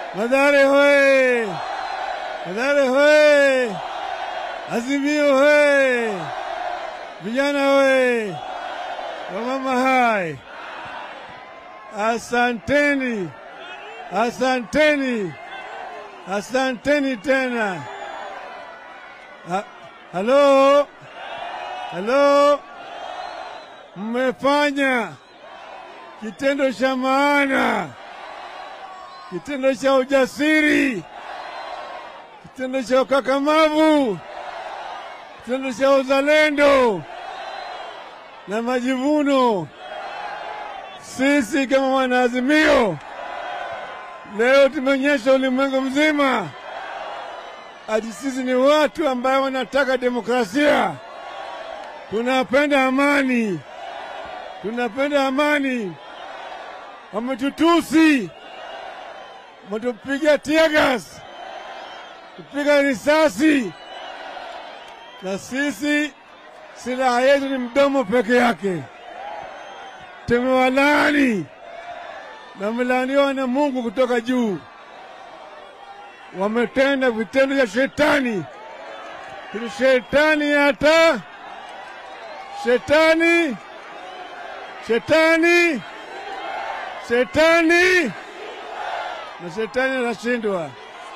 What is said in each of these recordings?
Madhare hoye! Madhare hoye! Azimio hoye! Vijana hoye! Wamama hai! Asanteni, asanteni, asanteni tena. Ha, halo, halo, mmefanya kitendo cha maana, kitendo cha ujasiri, kitendo cha ukakamavu, kitendo cha uzalendo na majivuno. Sisi kama wanaazimio leo tumeonyesha ulimwengu mzima ati sisi ni watu ambayo wanataka demokrasia, tunapenda amani, tunapenda amani. Wametutusi, wametupiga tiagas, kupiga risasi, na sisi silaha yetu ni mdomo peke yake. Tumewalaani na wamelaaniwa na Mungu kutoka juu. Wametenda vitendo vya shetani, kili shetani hata shetani shetani shetani na shetani anashindwa.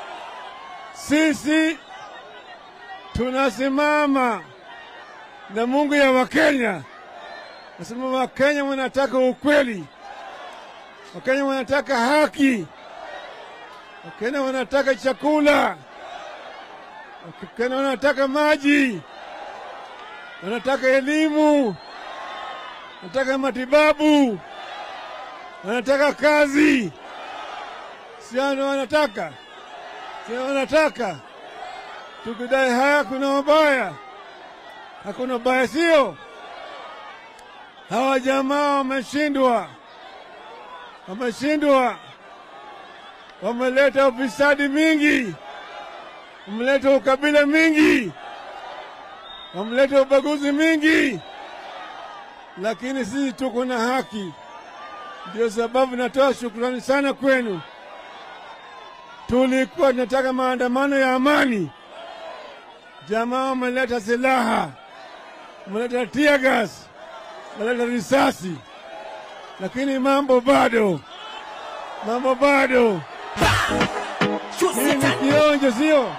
Sisi tunasimama na Mungu ya Wakenya, nasema Wakenya wanataka ukweli, Wakenya wanataka haki, Wakenya wanataka chakula, Wakenya wanataka maji, wanataka elimu, wanataka matibabu, wanataka kazi. Siano wanataka, sio wanataka. Tukidai haya, kuna mabaya, hakuna baya, sio? Hawa jamaa wameshindwa, wameshindwa, wameleta ufisadi mingi, wameleta ukabila mingi, wameleta ubaguzi mingi, lakini sisi tuko na haki. Ndio sababu natoa shukrani sana kwenu. Tulikuwa tunataka maandamano ya amani, jamaa wameleta silaha, wameleta tear gas, wameleta risasi, lakini mambo bado, mambo bado. Hii ni kionjo, sio?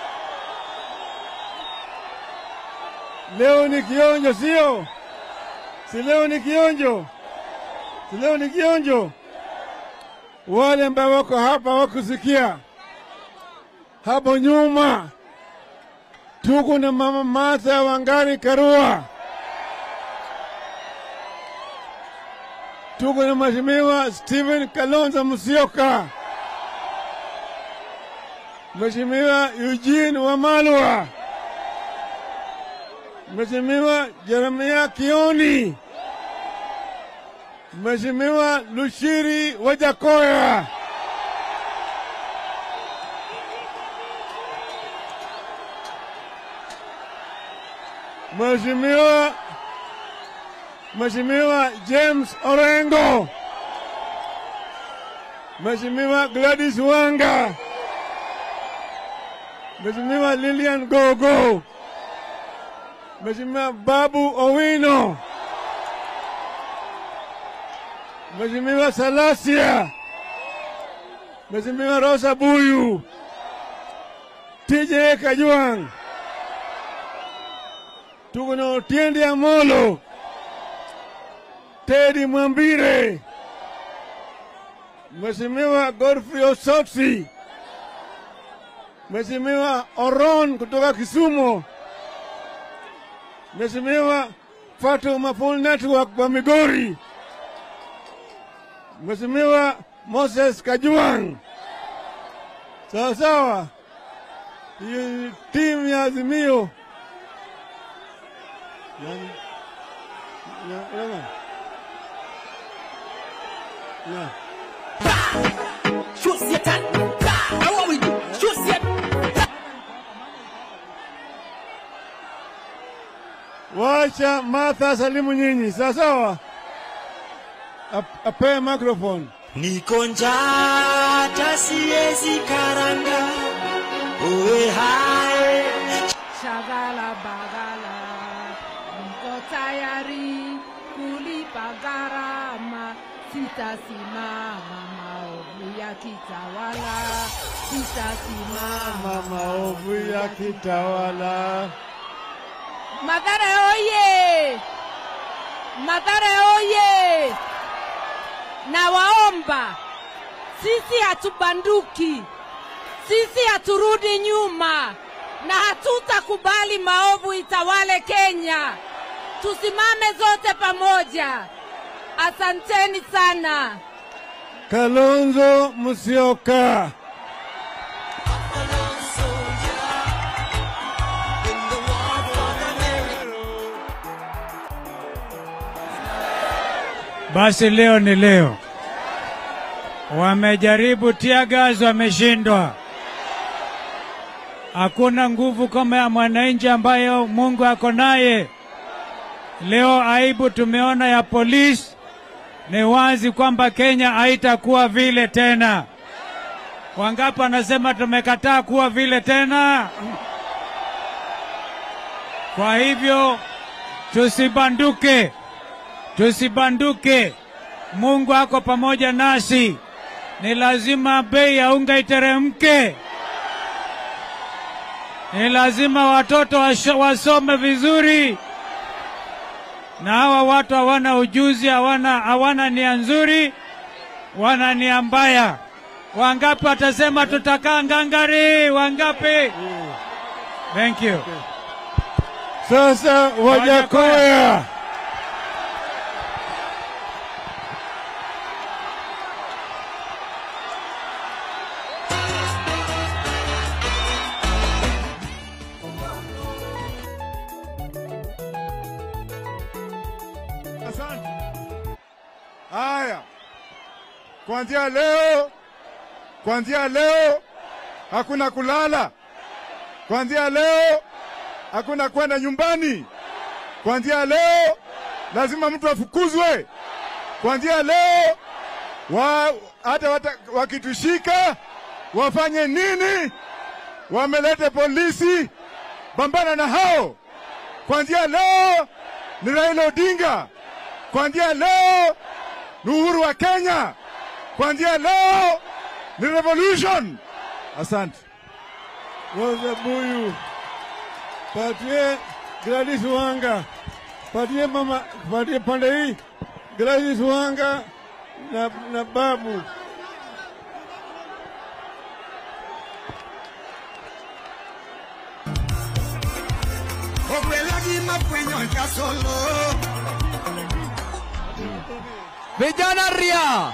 Leo ni kionjo, sio? Si leo ni kionjo, si leo ni kionjo. Wale ambao wako hapa wakusikia hapo nyuma, tuko na mama Martha Wangari Karua, tuko na mheshimiwa Stephen Kalonzo Musyoka, mheshimiwa Eugene Wamalwa, mheshimiwa Jeremia Kioni, mheshimiwa Lushiri Wajakoya. Mheshimiwa Mheshimiwa James Orengo, Mheshimiwa Gladys Wanga, Mheshimiwa Lilian Gogo, Mheshimiwa Babu Owino, Mheshimiwa Salasia, Mheshimiwa Rosa Buyu, TJ Kajwang, tuko na Otiende Amolo, Teddy Mwambire, Mheshimiwa Godfrey Osotsi, Mheshimiwa Oron kutoka Kisumu, Mheshimiwa Fatuma Full Network wa Migori, Mheshimiwa Moses Kajwang. Sawa sawa, hiyo ni timu ya Azimio. Nani? Na- nani? Na. Shoot Satan. Now what we do? Shoot Satan. Wacha Martha salimu nyinyi, sawa sawa, Ap- apewe microphone. Niko njaa hata siezi karanga uwe hai Shagala bagala, niko tayari kulipa gharama, sitasimama maovu ya kitawala, sitasimama maovu ya kitawala. Mathare oye! Mathare oye! Nawaomba, sisi hatubanduki, sisi haturudi nyuma na hatutakubali maovu itawale Kenya. Tusimame zote pamoja. Asanteni sana. Kalonzo Musyoka. Basi leo ni leo. Wamejaribu tiagas, wameshindwa. Hakuna nguvu kama ya mwananchi ambayo Mungu ako naye. Leo aibu tumeona ya polisi, ni wazi kwamba Kenya haitakuwa vile tena. Wangapi wanasema tumekataa kuwa vile tena? Kwa hivyo tusibanduke, tusibanduke. Mungu ako pamoja nasi. Ni lazima bei ya unga iteremke. Ni lazima watoto washo- wasome vizuri, na hawa watu hawana ujuzi, hawana hawana nia nzuri, wana nia mbaya. Wangapi watasema tutakaa ngangari? Wangapi? Thank you. Sasa Wajakoya. Asante. Haya, kuanzia leo, kuanzia leo hakuna kulala. Kuanzia leo hakuna kwenda nyumbani. Kuanzia leo lazima mtu afukuzwe. Kuanzia leo wa, hata wata, wakitushika wafanye nini? Wamelete polisi, pambana na hao. Kuanzia leo ni Raila Odinga. Kuanzia leo ni uhuru wa Kenya. Kuanzia leo ni revolution. Asante. Rosa Buyu. Patie Gladys Wanga. Patie mama, patie pande hii Gladys Wanga na, na babu. Vijana ria!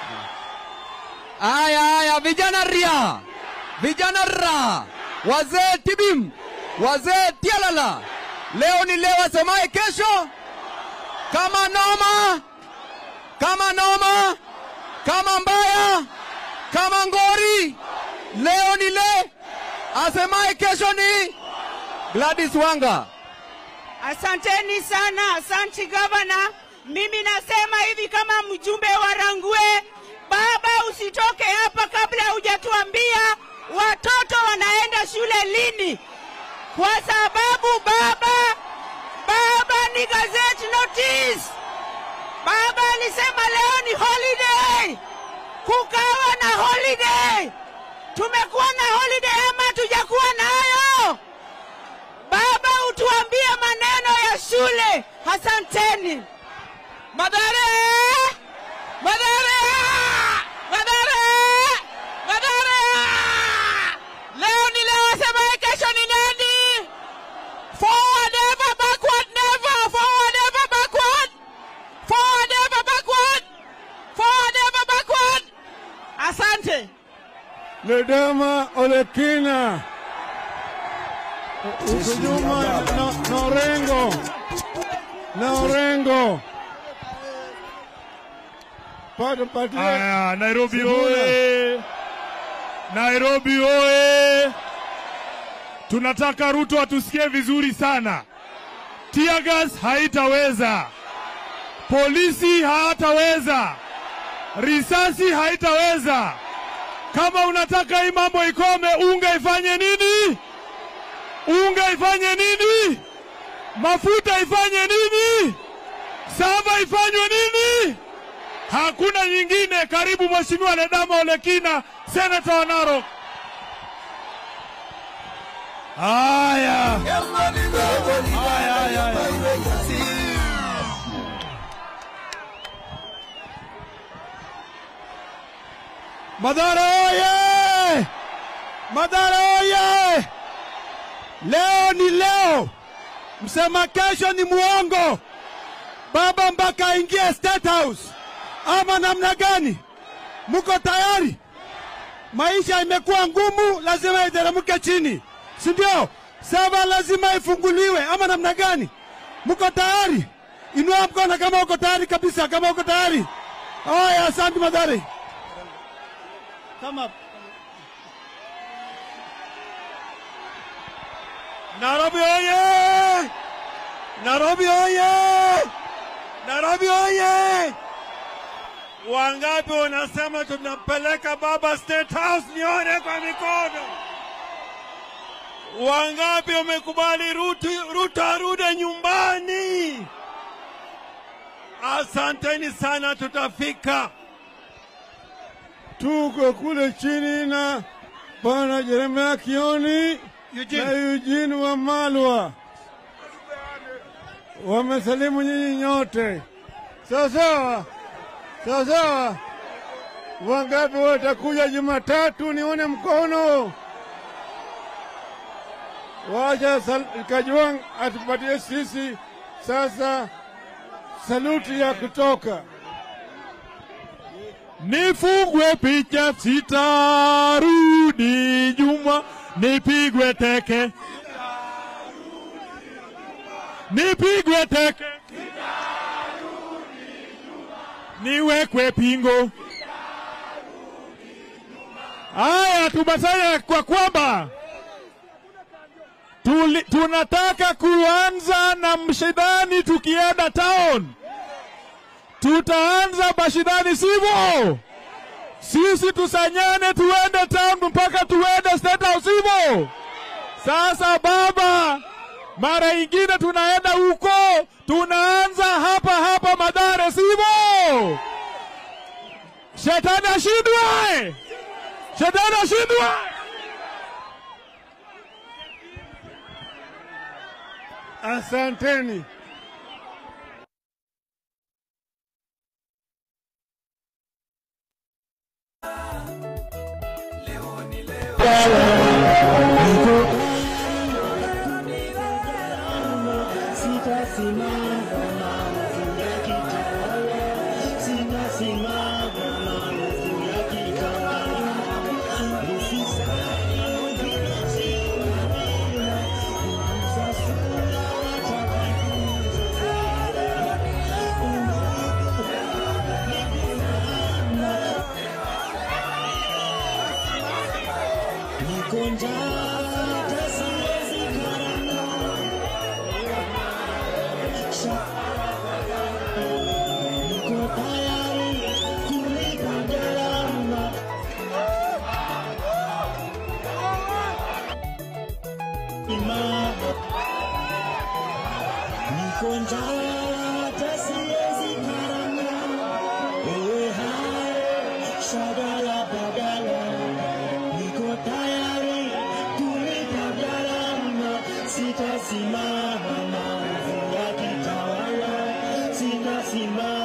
Aya, aya, vijana ria! Vijana ra! Wazee tibim! Wazee tialala! Leo ni leo, asemaye kesho kama noma, kama noma, kama mbaya, kama ngori. Leo ni le, asemaye kesho ni Gladys Wanga. Asanteni sana, asanti gavana. Mimi nasema hivi kama mjumbe wa Rangwe, baba, usitoke hapa kabla hujatuambia watoto wanaenda shule lini, kwa sababu baba, baba ni gazette notice. Baba alisema leo ni holiday, kukawa na holiday. Tumekuwa na holiday ama tujakuwa nayo? Baba, utuambie maneno ya shule. Asanteni. Madare! Madare! Madare! Madare! Leo ni leo, sema kesho ni nani? Forward ever, backward never. Forward ever, backward. Forward ever, backward. Forward ever, backward. Asante. Ledama Olekina. Huku nyuma na, na Orengo. Na Orengo. Pato patie. Aya, Nairobi Sifuna. oye! Nairobi oye! Tunataka Ruto atusikie vizuri sana. Tiagas haitaweza, polisi hawataweza, risasi haitaweza, Kama unataka hii mambo ikome, unga ifanye nini? Unga ifanye nini? Mafuta ifanye nini? Saba ifanywe nini? Hakuna nyingine. Karibu Mheshimiwa Ledama Olekina, senata wa Narok. Haya, haya, haya, haya. Madhara oye! Madhara oye! Leo ni leo, msema kesho ni muongo. Baba mpaka aingie State House ama namna gani? Mko tayari? Maisha imekuwa ngumu, lazima iteremke chini, si ndio? Sava lazima ifunguliwe ama namna gani? Mko tayari? Inua mkono kama uko tayari kabisa, kama uko tayari. Haya, asante Madhari. Kama Nairobi oye! Nairobi oye! Nairobi oye! Wangapi wanasema tunampeleka baba State House? Nione kwa mikono. Wangapi wamekubali Ruto, Ruto arudi nyumbani? Asanteni sana, tutafika. Tuko kule chini na bwana Jeremia Kioni na Eugene Wamalwa wamesalimu nyinyi nyote, sawa sawa sawa sawa. Wangapi watakuja Jumatatu? Nione mkono. Wacha Sal- Kajwang atupatie sisi sasa saluti ya kutoka. Nifungwe picha sitarudi nyuma, nipigwe teke, nipigwe teke, niwekwe pingo. Haya, tumasanya kwa kwamba tuli, tunataka kuanza na mshidani tukienda town tutaanza mashindani sivyo? Sisi tusanyane tuende town mpaka tuende State House sivyo? Sasa baba, mara ingine tunaenda huko, tunaanza hapa hapa Madare sivyo? Shetani ashindwe, shetani ashindwe. Asanteni. Sitasimama maovu yakitawala, sitasimama